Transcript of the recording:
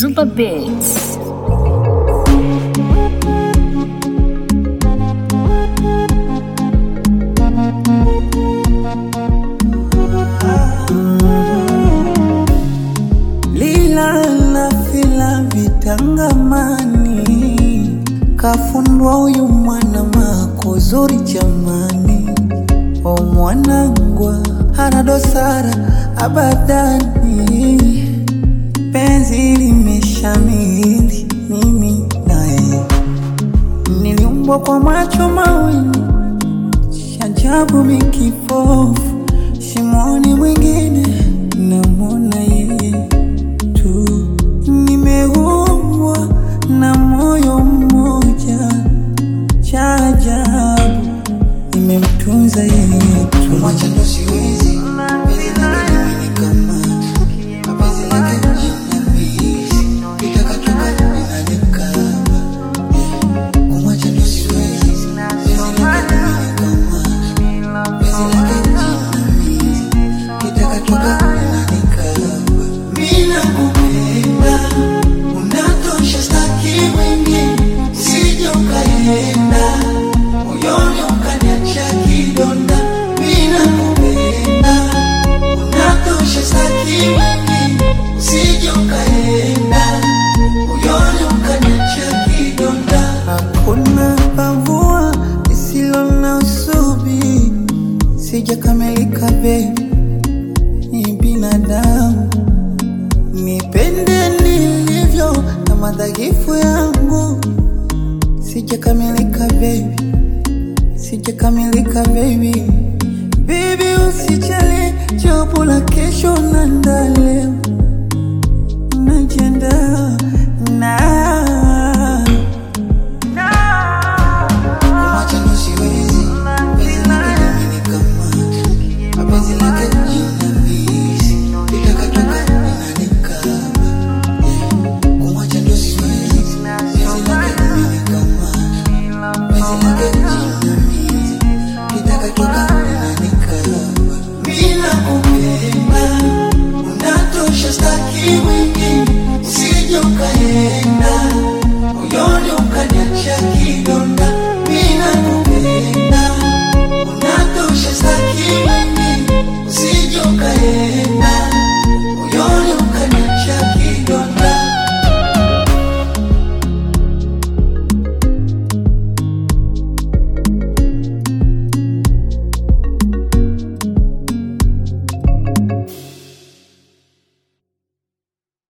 Super Beats. lila na fila vitangamani, kafundwa huyu mwana mako zuri jamani, o mwanangwa hana dosara abadani, penzi limeshamili mimi naye, niliumbwa kwa macho mawili shajabu mikipofu, simoni mwingine namwona yeye tu, nimeumbwa na moyo mmoja, cha ajabu nimemtunza yeye tu. Mwacha ndo siwezi, penzi lake limenikamata, mapenzi lake jinamizi, nikakatoka linanikaba. Kumwacha ndo siwezi, penzi lake limenikamata, penzi lake jinamizi, nikakatoka linanikaba. Mimi nakupenda, unatosha, staki mwingine, usije ukaenda moyoni ukaniacha kidonda. Mimi nakupenda, unatosha, staki mwingine, usije ukaenda moyoni ukaniacha kidonda. Hakuna pavua lisilo na usubi, sijakamilika baby, ni binadamu, nipende nilivyo na madhaifu yangu, sijakamilika baby, sijakamilika baby, baby usijali, jopo la kesho na ndaleo najiandaa na Kumwacha ndo siwezi, penzi lake limenikamata, mapenzi lake jinamizi, nikakatoka linanikaba. Kumwacha ndo siwezi, penzi lake limenikamata, penzi lake jinamizi, nikakatoka linanikaba. Mimi nakupenda, unatosha, staki